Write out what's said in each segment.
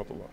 rahmatullah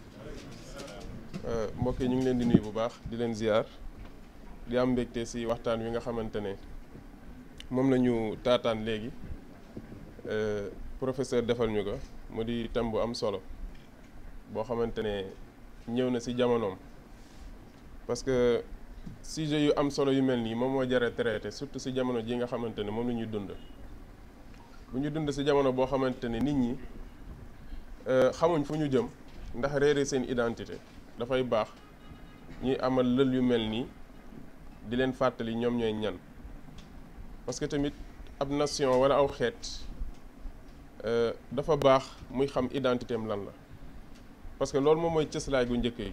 mbokk yi ñu ngi leen di nuyu bu baax di leen ziar di am mbégte si waxtaan wi nga xamante ne moom la ñu taataan léegi professeur defal ñu ko mu di thème bu am solo boo xamante ne ñëw na si jamonoom parce que sujet yu am solo yu mel nii moom moo jare traité surtout si jamono ji nga xamante ne moom la ñuy dund bu ñu dund si jamono boo xamante ne nit ñi xamuñ fu ñu jëm ndax réere seen identité dafay baax ñuy amal lël yu mel nii di leen fàttali ñoom ñooy ñan parce que tamit ab nation wala aw xeet dafa baax muy xam identité am lan la parce que loolu moom mooy cëslaay gu njëkk yi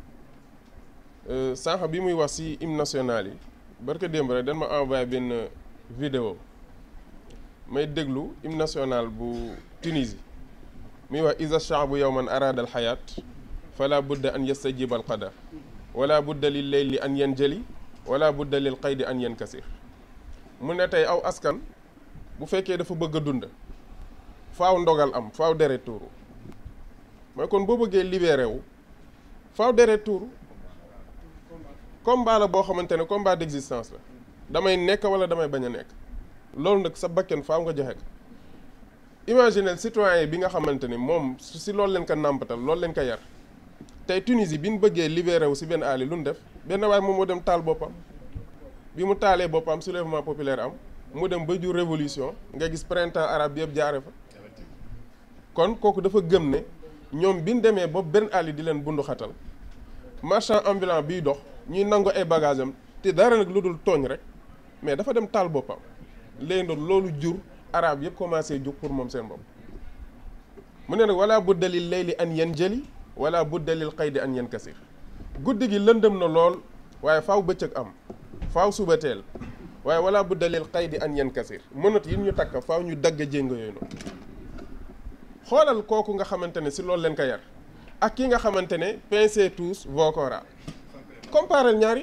sànq bi muy wax ci hymne national yi barka démb rek dañ ma envoyé benn vidéo may déglu hymne national bu Tunisie muy wax isa shaabu yowman arada al xayaat fala budda an yastajiba al qadar wala budda lil leyli an yanjali wala budda lil qaydi an yankasir mu ne tey aw askan bu fekkee dafa bëgg a dund faaw ndogal am faaw deret tuuru mooy kon boo bëggee libéré wu faaw deret tuuru combat la boo xamante ne combat d'existence la damay nekk wala damay bañ a nekk loolu nag sa bakken faaw nga joxe ko imaginez citoyen bi nga xamante ni moom si loolu leen ko nàmpatal loolu leen ko yar tey Tunisie bi ñu bëggee libéré wu si benn aali lu ñu def benn waaye moom moo dem taal boppam bi mu taalee boppam soulèvement populaire am mu dem ba jur révolution nga gis printemps arabe bi yëpp jaare fa kon kooku dafa gëm ne ñoom bi ñu demee ba benn aali di leen bundu xatal marchand ambulant biy dox ñuy nangu ay bagage am te dara nag lu dul tooñ rek mais dafa dem taal boppam léegi nag loolu jur arabe yëpp commencé jug pour moom seen bopp mu ne nag wala budda lil layli an yanjali wala budda lil qaydi an yankasir guddi gi lëndëm na lool waaye faaw bëccëg am faaw suba teel waaye wala budda lil qaydi an yankasir mënat yi ñu takk faaw ñu dagg jéngo yooyu noonu xoolal kooku nga xamante ne si loolu leen ko yar ak ki nga xamante ne pincez tous vos cora comparel ñaari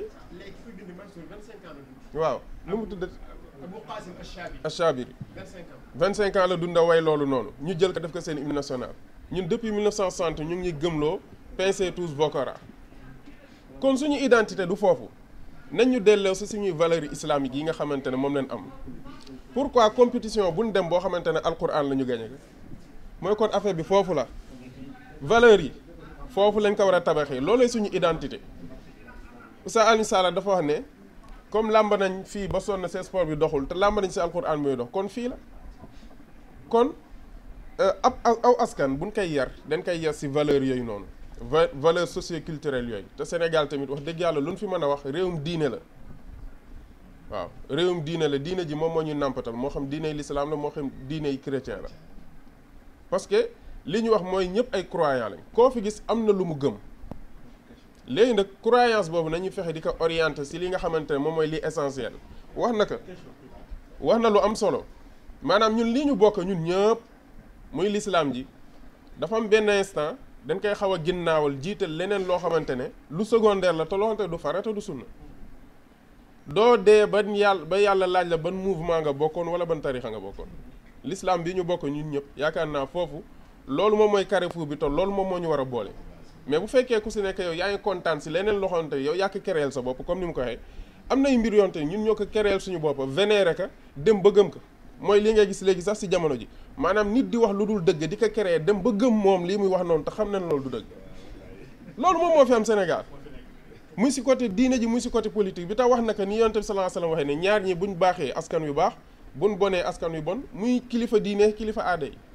waaw nu mu tudd Achabiri vingt cinq ans la dunda way loolu noonu ñu jël ko def ko seen hymne national ñun depuis 1960 ñu ngi gëmloo pincez tous vos cora kon suñu identité du foofu nañ ñu delloo si suñuy valeurs islamiques yi nga xamante ne moom leen am pourquoi compétition bu ñu dem boo xamante ne alquran la ñu gañe mooy kon affaire bi foofu la valeurs yi foofu lañ ko war a tabaxee loolooy suñu identité Oustaz Alioune Sall dafa wax ne comme làmb nañ fii ba sonn see sport bi doxul te làmb nañ si alquran mooy dox kon fii la kon ab aw askan buñ koy yar dañ koy yar si valeurs yooyu noonu va valeurs socioculturelles yooyu te Sénégal tamit wax dëgg yàlla lu ñu fi mën a wax réewum diine la waaw réewum diine la diine ji moom moo ñu nàmpatal moo xam diiney l'islam la moo xam diiney chrétien la parce que li ñu wax mooy ñëpp ay croyants lañ koo fi gis am na lu mu gëm léegi nag croyance boobu nañu fexe di ko orienter si li nga xamante ne moom mooy li essentiel wax na ko wax na lu am solo maanaam ñun li ñu bokk ñun ñëpp muy l'islam ji dafa am benn instant dañ koy xaw a ginnaawal jiital leneen loo xamante ne lu secondaire la te loo xamante du farata du sunna doo dee ban yàlla ba yàlla laaj la ban mouvement nga bokkoon wala ban tarixa nga bokkoon l'islam bi ñu bokk ñun ñëpp yaakaar naa foofu loolu moom mooy carrefour bi te loolu moom moo ñu war a boole mais bu fekkee ku si nekk yow yaa ngi kontaan si leneen loo xamante yow yaa ko kereel sa bopp comme ni mu ko waxee am nay mbir yoonte ñun ñoo ko kereel suñu bopp vénéré ka dem ba gëm ko mooy li ngay gis léegi sax si jamono ji maanaam nit di wax lu dul dëgg di ko keree dem ba gëm moom lii muy wax noonu te xam nañ loolu du dëgg loolu moom moo fi am Sénégal muy si côté diine ji muy si côté politique bi tax wax na ko ni yonent bi sallallahu alayhi wasallam waxee ne ñaar ñi buñ baaxee askan wi baax buñ bonee askan wi bon muy kilifa diine kilifa aada yi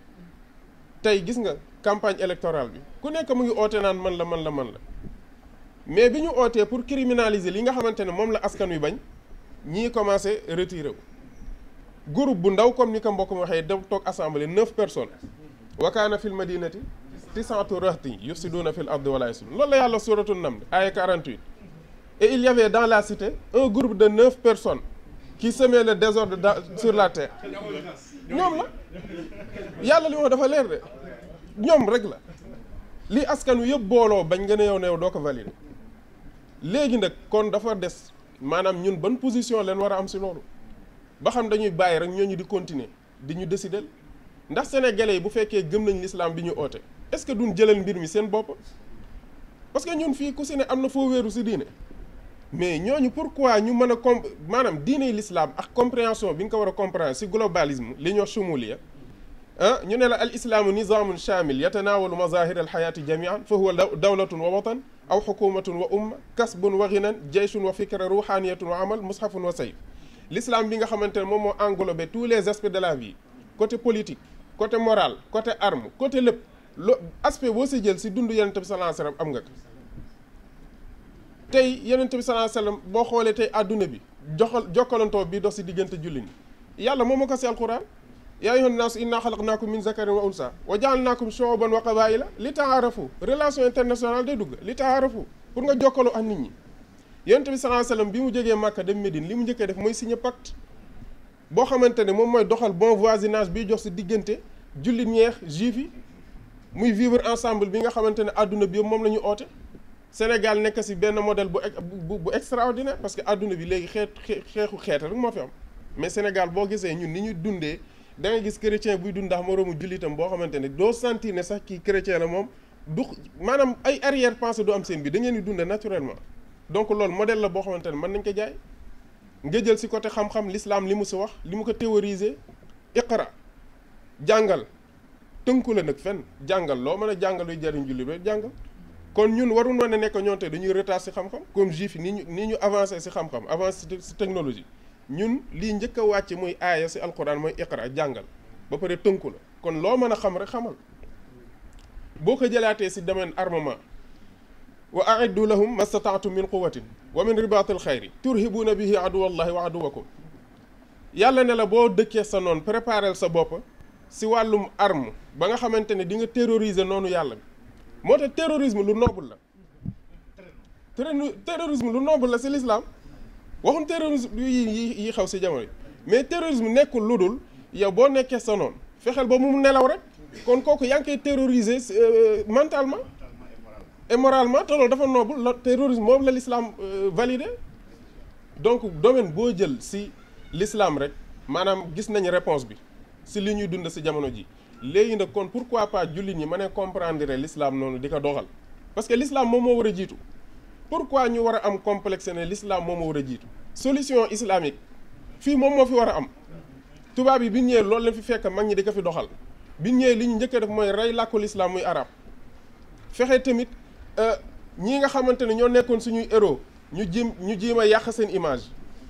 tey gis nga campagne électorale bi ku nekk mu ngi oote naan man la man la man la mais bi ñu ootee pour criminaliser li nga xamante ne moom la askan wi bañ ñii commencé retiré wu groupe bu ndaw comme ni ko mbokk mi waxee dem toog assemblée neuf personnes wa kaana fil madinati tis'atu rahtin yufsiduna fil ardi wala yuslihun loolu la yàlla suratu Naml aya 48 et il y avait dans la cité un groupe de neuf personnes qui semaient le désordre dans sur la terre ñoom la yàlla li wax dafa leer de ñoom rek la li askan wi yëpp booloo bañ nga ne yow ne yow doo ko valider léegi nag kon dafa des maanaam ñun ban position leen war a am si loolu ba xam dañuy bàyyi rek ñooñu di continuer di ñu décider ndax sénégalais yi bu fekkee gëm nañ l'islam bi ñu oote est-ce que duñ jëlal mbir mi seen bopp parce que ñun fii ku si ne am na foo wéeru si diine mais ñooñu pourquoi ñu mën a comp maanaam diine l'islam ak compréhension bi nga ko war a comprendre si globalisme li ñoo shumuliya ah ñu ne la al islaamu nizamun shamil yatanawalu mazahir al xayaati jamian fa huwa dawlatun wa watan aw xukumatun wa umma kasbun wa ginan jayshun wa fikra ruhaniyatun wa amal mushafun wa sayf l'islam bi nga xamante ne moom moo englobé tous les aspects de la vie côté politique côté moral côté arme côté lépp lo aspect boo si jël si dund yonent bi sallallahu alayhi wasallam am nga ko tey yonent bi sallallahu alayhi wasallam boo xoolee tey àdduna bi joxal jokkalantoo bi dox si diggante julli ñi yàlla moom moo ko si alquran yaa ayyuhan naasu inna xalaqnaakum min zakarin wa unsa wa jaalnaakum shu'uban wa qabaila li taarafu relation internationale day dugg li taarafu pour nga jokkaloo ak nit ñi yonent bi sallallahu alayhi wasallam bi mu jógee Màkka dem Médine li mu njëkkee def mooy signer pacte boo xamante ne moom mooy doxal bon voisinage bi jox si diggante jullit ñeex juif yi muy vivre ensemble bi nga xamante ne àdduna bi yëpp moom la ñu oote Sénégal nekk si benn modèle bu bu bu extraordinaire parce que àdduna bi léegi xeet xeexu xeet rek moo fi am mais Sénégal boo gisee ñun ni ñu dundee da nga gis chrétien buy dund ndax moroomu jullitam boo xamante ne doo sentir ne sax kii chrétien la moom du maanaam ay arrière pensée du am seen bi da ngeen di dundee naturellement donc loolu modèle la boo xamante ne mën nañ ko jaay nga jël si côté xam-xam l'islam li mu si wax li mu ko théoriser iqra jàngal tënku la nag fenn jàngal loo mën a jàngal luy jariñ julli ba jàngal kon ñun waruñu mën a nekk ñoom te dañuy retard si xam-xam comme juif yi ni ñu ni ñu avancé si xam-xam avancé si technologie ñun lii njëkk a wàcc muy aaya si alquran mooy iqra jàngal ba pare tënku la kon loo mën a xam rek xamal boo ko jëlaatee si domaine armement wa aiddu lahum mastataatum min quwatin wa min ribatil xayri turhibuuna bihi aduwallahi wa aduwakum yàlla ne la boo dëkkee sa noonu préparel sa bopp si wàllum arme ba nga xamante ne di nga terroriser noonu yàlla bi moo tax terrorisme lu noble la terrorisme lu noble la si l'islam waxum terrorisme yi yi xaw si jamono yi mais terrorisme nekkul lu dul yow boo nekkee sa noonu fexeel ba mu nelaw rek kon kooku yaa ngi koy terroriser mentalement et moralement te loolu dafa noble la terrorisme moom la l'islam validé donc domaine boo jël si l'islam rek maanaam gis nañ réponse bi si li ñuy dund si jamono ji léegi nag kon pourquoi pas jullit ñi mën a comprendre l'islam noonu di ko doxal parce que l'islam moom moo war a jiitu pourquoi ñu war a am complexe ne l'islam moom moo war a jiitu solution islamique fii moom moo fi war a am tubaab yi bi ñëwee loolu lañ fi fekk mag ñi di ko fi doxal bi ñëwee li ñu njëkk a def mooy rey làkku l'islam muy arab fexe tamit ñii nga xamante ne ñoo nekkoon suñuy héros ñu jéem ñu jéem a yàq seen image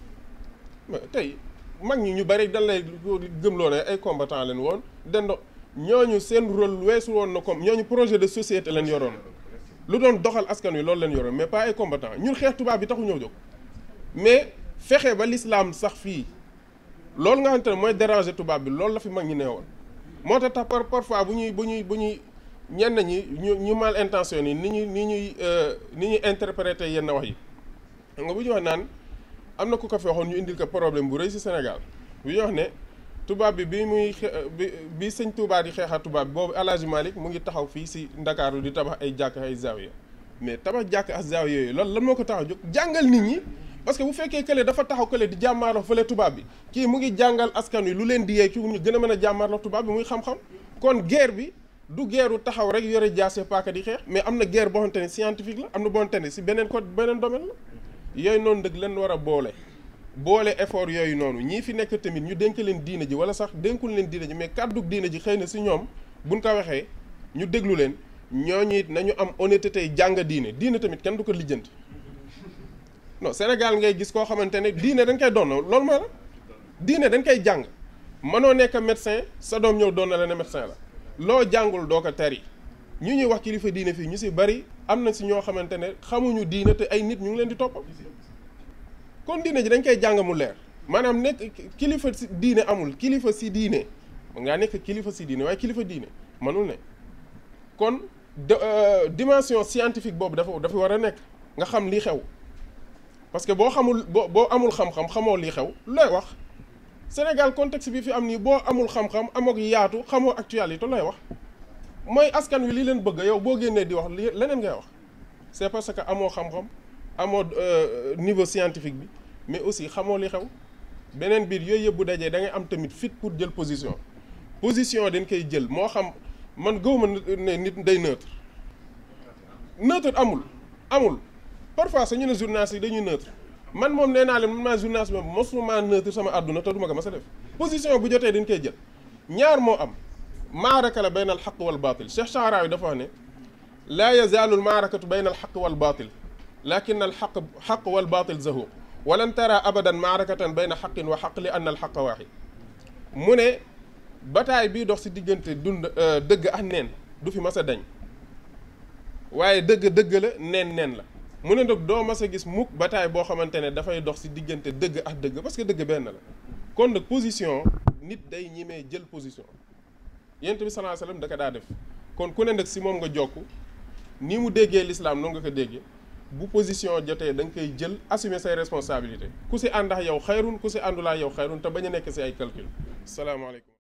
tey mag ñi ñu bari dañ lay gëmloo ne ay combattant leen woon dendo ñooñu seen rôle weesu woon na comme ñooñu projet de société leen yoroon lu doon doxal askan wi loolu leen yoroon mais pas ay combattant ñun xeex tubaab bi taxu ñëw jóg mais fexe ba l'islam sax fii loolu nga xamante ne mooy déranger tubaab bi loolu la fi mag ñi nee woon moo tax tax par parfois bu ñuy bu ñuy bu ñuy ñenn ñi ñu ñu mal intentionné ni ñuy ni ñuy ni ñuy interpréter yenn wax yi xam nga bu ñu wax naan am na ku ko fi waxoon ñu indil ko problème bu rëy ci Sénégal bu ñu wax ne tubaab bi bi muy bi bi sëñ Touba di xeexaat tubaab bi boobu El Hadj Malick mu ngi taxaw fii ci Ndakaaru di tabax ay jàkk ay zawiya mais tabax jàkk ak zawiya yooyu loolu lan moo ko tax a jóg jàngal nit ñi parce que bu fekkee kële dafa taxaw kële di jàmmaarloo fële tubaab bi kii mu ngi jàngal askan wi lu leen di yee ci ñu gën a mën a jàmmaarloo tubaab bi muy xam-xam kon guerre bi du guerre taxaw rek yore jaase paaka di xeex mais am na guerre boo xamante ne scientifique la am na boo xamante ne ci beneen côté beneen domaine la yooyu noonu dëgg leen war a boole boole effort yooyu noonu ñii fi nekk tamit ñu dénk leen diina ji wala sax dénkul leen diina ji mais kàddu diina ji xëy na si ñoom buñ ko waxee ñu déglu leen ñooñu it nañu am honnêteté jàng diine diine tamit kenn du ko lijjanti non Sénégal ngay gis koo xamante ne diine dañ koy doon loolu mooy la diine dañ koy jàng mënoo nekk médecin sa doom ñëw doon na la ne médecin la loo jàngul doo ko tari ñu ñuy wax kilifa diine fii ñu si bari am na si ñoo xamante ne xamuñu diine te ay nit ñu ngi leen di topp kon diine ji dañ koy jàng mu leer maanaam nekk kilifa si diine amul kilifa si diine mën ngaa nekk kilifa si diine waaye kilifa diine mënul ne kon dimension scientifique boobu dafa dafa war a nekk nga xam lii xew parce que boo xamul boo boo amul xam-xam xamoo lii xew looy wax Sénégal contexte bi fi am nii boo amul xam-xam amook yaatu xamoo actualité looy wax mooy askan wi li leen bëgg yow boo génnee di wax li leneen ngay wax c'est parce que amoo xam-xam amoo niveau scientifique bi mais aussi xamoo li xew beneen biir yooyu yëpp bu dajee da ngay am tamit fit pour jël position position dañ koy jël moo xam man gëwuma ne nit day neutre neutre amul amul parfois sax ñu ne journaliste yi dañuy neutre man moom nee naa leen man maa journaliste moom mosuma neutre sama àdduna te duma ko mas a def position bu jotee dañ koy jël ñaar moo am maaraka la bayna al xaq wal baatil Cheikh Chaarawi dafa wax ne laa yazaalu al maarakatu bayna al xaq wal baatil lakin al xaq xaq wal baatil zahuq walan tara abadan maarakatan bayna xaqin wa xaq li anna al xaqa waaxid mu ne bataay bii dox si diggante dund dëgg ak neen du fi mas a dañ waaye dëgg dëgg la neen neen la mu ne nag doo mas a gis mukk bataay boo xamante ne dafay dox si diggante dëgg ak dëgg parce que dëgg benn la kon nag position nit day ñimee jël position yent bi sallallahu alayhi wasallam da ko daa def kon ku ne nag si moom nga jokk ni mu déggee l'islam noonu nga ko déggee bu position jotee da nga koy jël assumer say responsabilités ku si ànd ak yow xayrun ku si àndulaa yow xayrun te bañ a nekk si ay calcul salaamaaleykum